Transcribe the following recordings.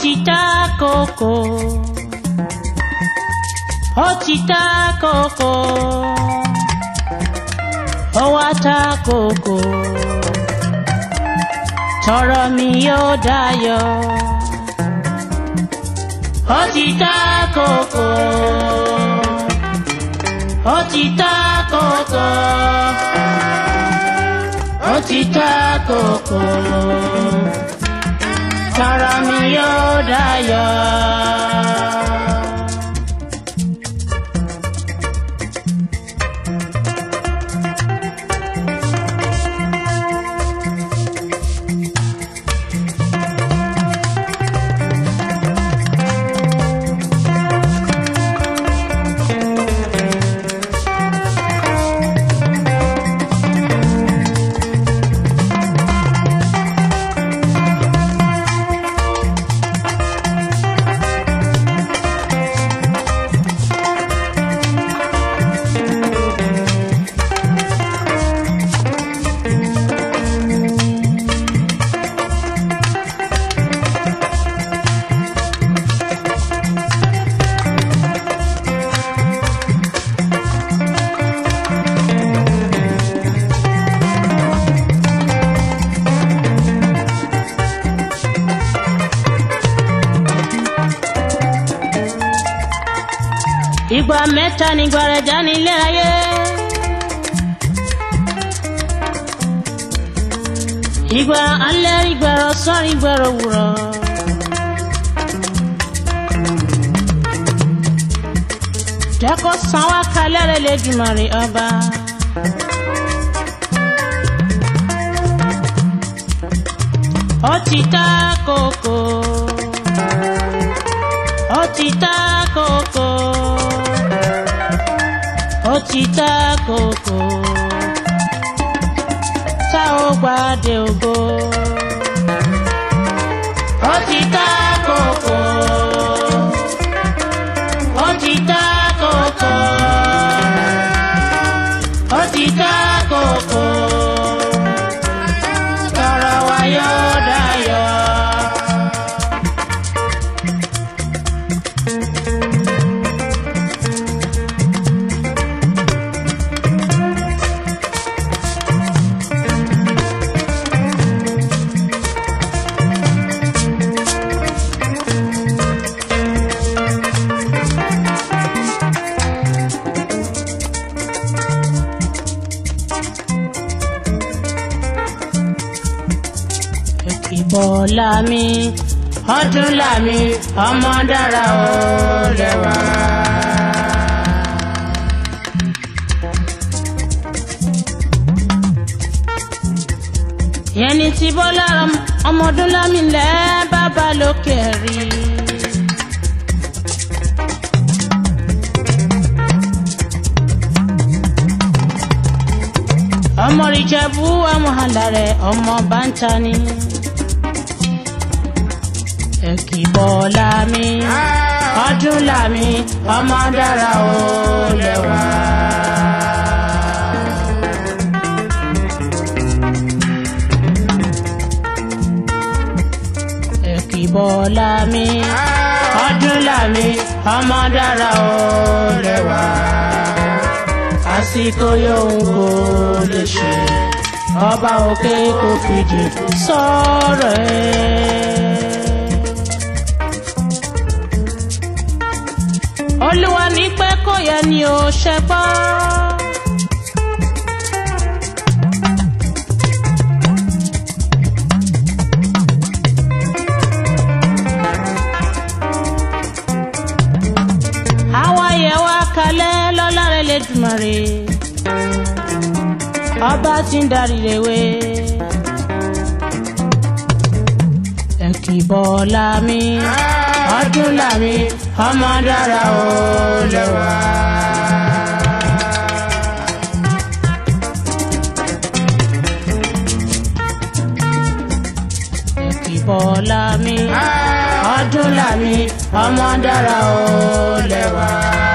ti ta kókó ó ti ta kókó ó wá ta kókó tọrọ mi yóò dayọ̀ ó ti ta kókó ó ti ta kókó ó ti ta kókó tọrọ mi yóò dayọ̀. ìgbà mẹ́ta ni gbàrẹ̀jà nílé ayé. ìgbà alẹ́ ìgbà ọ̀sán ìgbà òwúrọ̀. jẹ́kọ̀ san wá kalẹ̀ rẹ̀ lẹ́dùnmarè ọba. ó ti ta kókó. ó ti ta kókó ó ti ta kókó tá ó gbàdé ògo. ó ti ta kókó ó ti ta kókó ó ti ta kókó tọrọ wa yóò dayọ̀. ìbọ̀lá mi ọdún làmì ọmọ dára ó lẹ́wà. yẹn ni ti bọ́lá ọmọdún lámì lẹ́ bàbá lókè rí. ọmọ ìjẹ̀bú ọmọ àlàrẹ̀ ọmọ báńtà ni. Ẹ̀kìbọ̀lá mi, ọdún làmì, ọmọ dára ó lẹ́wà. Ẹ̀kìbọ̀lá mi, ọdún làmì, ọmọ dára ó lẹ́wà. Àsìkò yóò kó lè ṣe, ọba òkè kò fìdí sọ̀rọ̀ ẹ̀. olúwa ní pé kò yẹ ni ò ṣe gbọ́. àwa yẹ wá kalẹ̀ lọ́lọ́rẹ́ lẹ́dùmarè ọba tí ń darí rèwe. ẹ̀kìbọ̀lá mi ọdún làmì ọmọ dára ó lẹ́wà. Ẹ̀kìbọ̀lá mi ọdún làmì ọmọ dára ó lẹ́wà.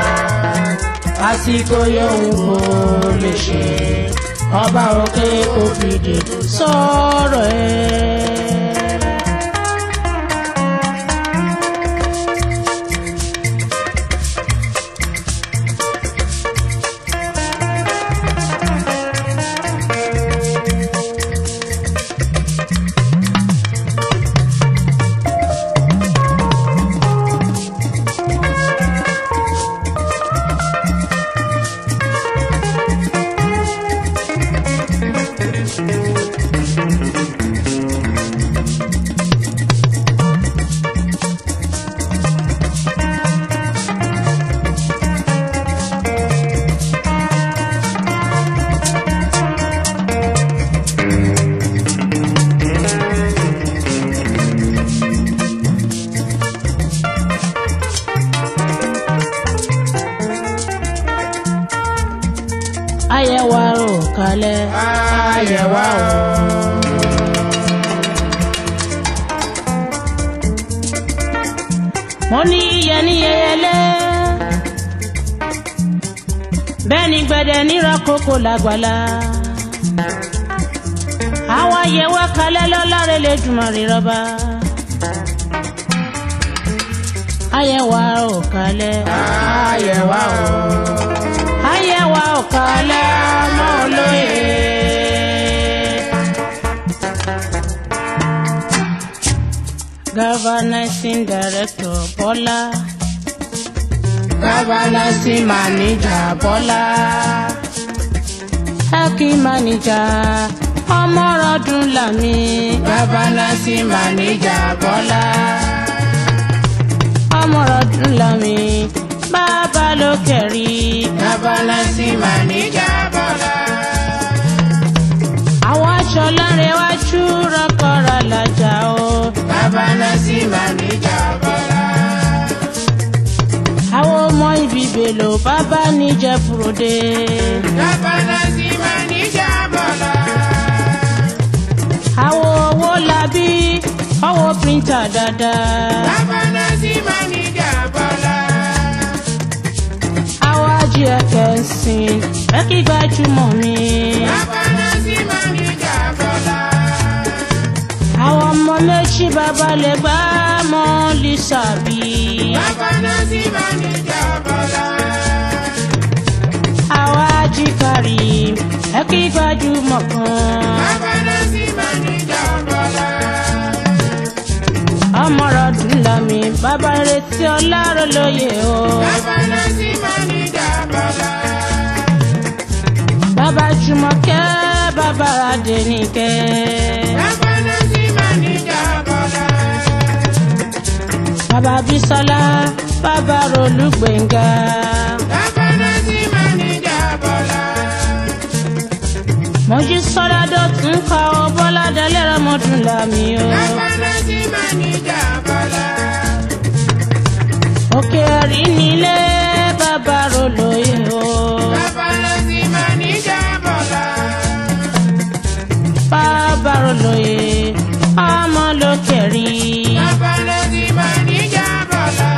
àsìkò yòówù kò lè ṣe ọba òkè kò fìdí sọ̀rọ̀ ẹ̀. ò kalẹ̀ ayẹ̀ wá o. mo ní yíyẹ ní yẹyẹlé bẹ́ẹ̀ ni gbẹ̀dẹ̀ níra kókó làgbàlá àwa yẹ wá kalẹ̀ lọ́láre lè dùnmọ̀ rí rọ́bà ayẹwà ò kalẹ̀ ayẹwà ò ayẹwà ò kalẹ̀ ọmọ olóye. Governing Director Bọ́lá. Governing Manager Bọ́lá. Acting Manager Ọmọrọ̀dún Lami. Governing Manager Bọ́lá. Ọmọrọ̀dún Lami. Bàbá ló kẹ̀rí. Governing Manager Bọ́lá. Àwọn aṣọ láre wájú rọ́kọ̀rọ̀ làjà o. Babalasi Manager Bọ́lá. Àwọn ọmọ ibi bèlò bàbá níjẹ́ Fúrodé. Babalasi Manager Bọ́lá. Àwọn owó labí ọwọ́ píríntà dáadáa. Babalasi Manager Bọ́lá. Àwọn ají ẹ̀kẹ́ ń sìn ẹ́kí gbajúmọ̀ mi. Babalasi Manager Bọ́lá àwọn ọmọ méjì bàbá lè gbá mọ́ lísàbí. bàbá náà sì máa ní ìjà bọ́lá. àwa ajíkàrí ẹ kí gbajúmọ̀ kan. bàbá náà sì máa ní ìjà bọ́lá. ọmọrọ̀dún lami bàbá retí ọlárò lóye o. bàbá náà sì máa ní ìjà bọ́lá. bàbá jùmọ̀kẹ́ bàbá adẹnìkẹ́. bàbá náà sì máa ní ìjà bọ́lá. bàbá bísọ́lá bàbá rolúgbẹ̀ngà. bàbá náà sì máa ní ìjà bọ́lá. mojú sọ́lá dọ̀tún kọ́ ọ bọ́lá dalẹ́ ọmọdún làmì o. bàbá náà sì máa ní ìjà bọ́lá. òkè ẹ̀rí nílé bàbá rolóye o. bàbá náà sì máa ní ìjà bọ́lá. bàbá rolóye ọmọ lókè rí. bàbá náà sì máa ní ìjà bọ́lá.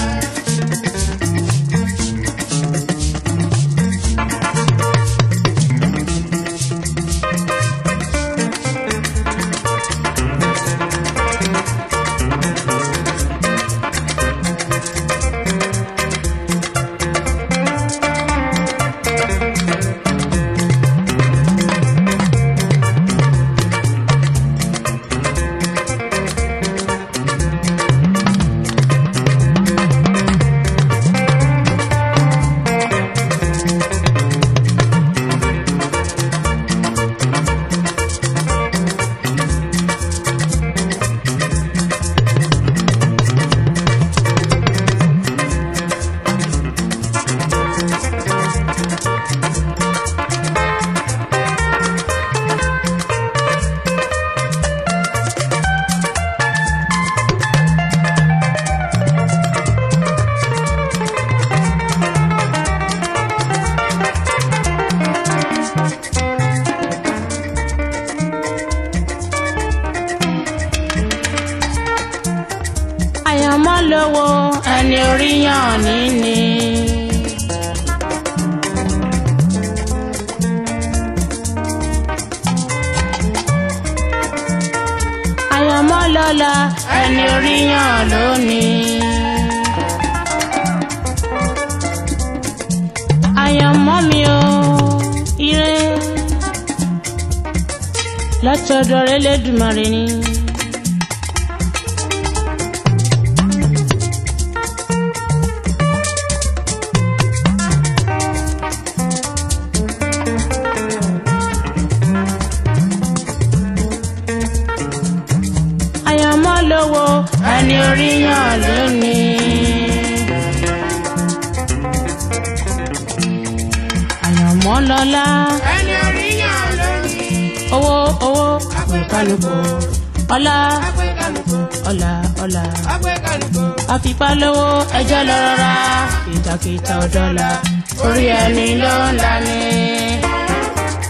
àyànmọ́ lówó ẹni oríyàn níní. àyànmọ́ lọ́la ẹni oríyàn lónìí. àyànmọ́ mi ò ire látọ̀dọ̀ rẹ̀ lẹ́dùnmarè ni. àyànmọ́ lówó ẹni oríyàn lónìí. àyànmọ́ lọ́lá ẹni oríyàn lónìí. owó owó àpèkálùkù ọlá Agbẹ́kálùkù, ọlá ọlá agbẹ́kálùkù, àfipá lówó ẹjọ́ lọ rọra kìtàkìtà ọ̀dọ́là orí ẹni ló ń lani.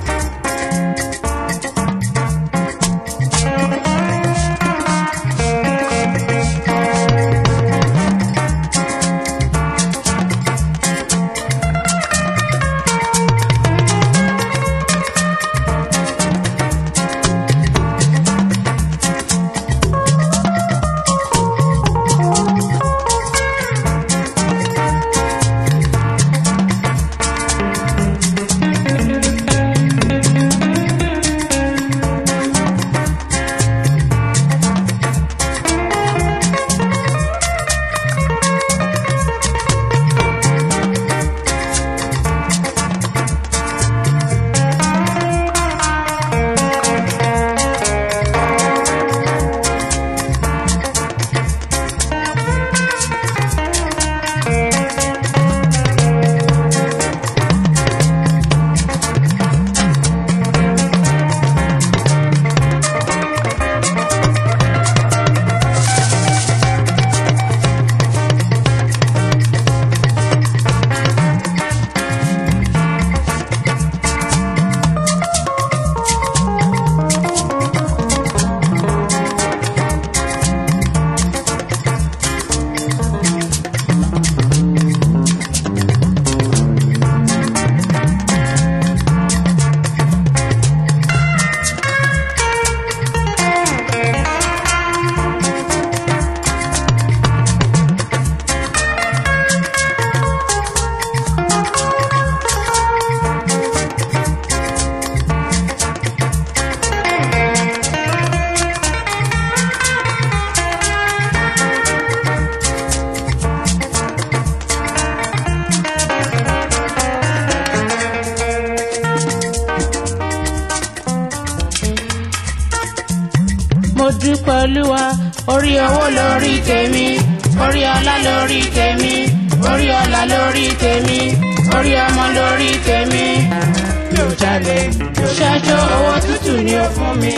dúpẹ́ olúwa orí owó lórí tèmi orí ọlá lórí tèmi orí ọlá lórí tèmi orí ọmọ lórí tèmi mi ò jalè mi ò ṣẹ́jọ́ owó tútù ni ó fún mi.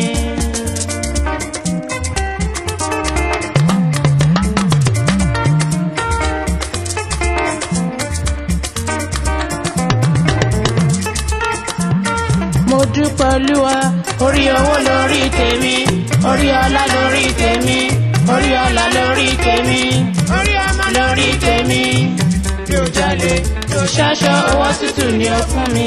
mo dúpẹ́ olúwa orí owó lórí tèmi orí ọlá lórí tèmi orí ọlá lórí tèmi orí ọmọ lórí tèmi mi ò jalè mi ò ṣaṣọ owó tútù ni ó fún mi.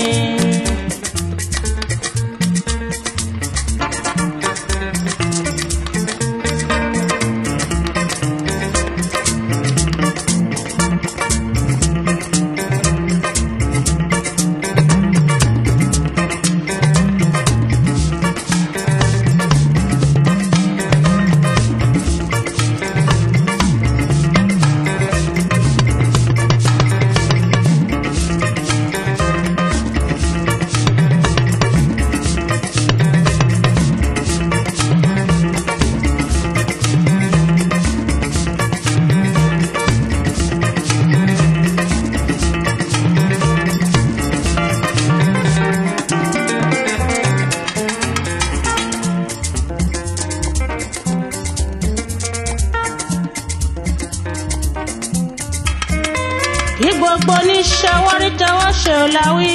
kí gbogbo oníṣẹ́ wárí tọwọ́ ṣe ò láwí.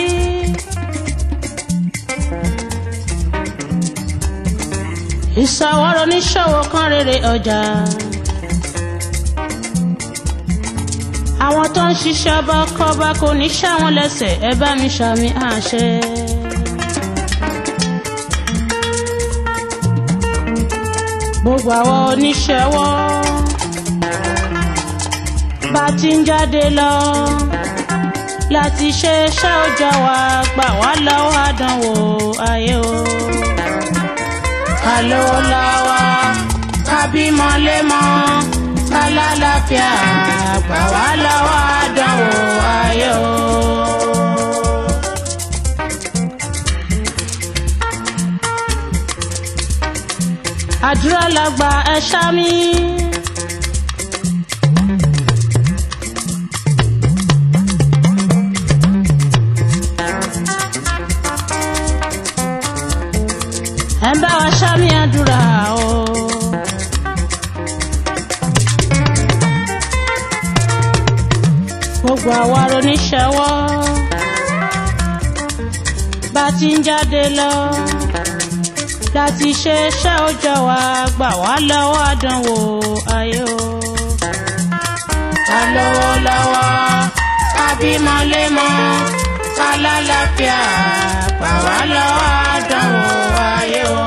ìṣàwọ́rọ̀ oníṣòwò kan rere ọjà. àwọn tó ń ṣiṣẹ́ ọba kọba kò ní ṣàwọn lẹ́sẹ̀ ẹ bá mi ṣàmì àṣẹ. gbogbo àwọn oníṣẹ́ wọ́n bá ti ń jáde lọ láti ṣe iṣẹ́ òòjọ́ wa gbà wá lọ́wọ́ àdánwò ayé o. ká lówó lọ́wọ́ ká bímọ lémọ́ ká lálàáfíà gbà wá lọ́wọ́ àdánwò ayé o. àdúrà làgbà ẹ ṣá mi. ẹ bá wa ṣámi àdúrà o. gbogbo àwa oníṣẹ́wọ́ bá ti ń jáde lọ láti ṣe iṣẹ́ òòjọ́ wa gbà wá lọ́wọ́ àdánwò ayé o. ká lówó lọ́wọ́ ká bímọ lémọ́ ká lálàáfíà gbà wá lọ́wọ́ àdánwò ayé o.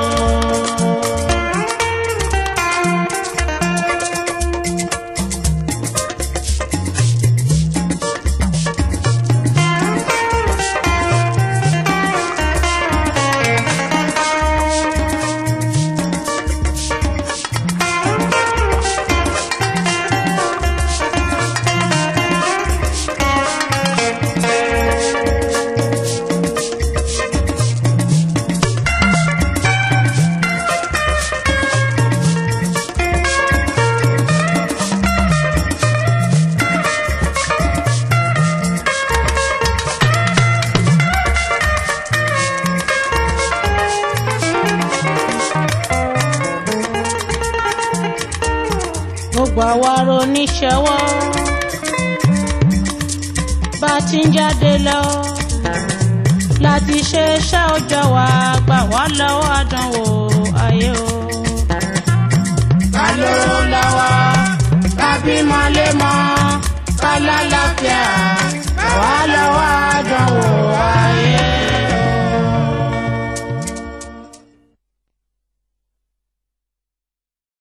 gbogbo àwa oníṣẹ́wọ́ bá ti ń jáde lọ láti ṣe iṣẹ́ òòjọ́ wa gbà wá lọ́wọ́ àdánwò ayé o. ká lówó lọ́wọ́ ká bímọ lémọ́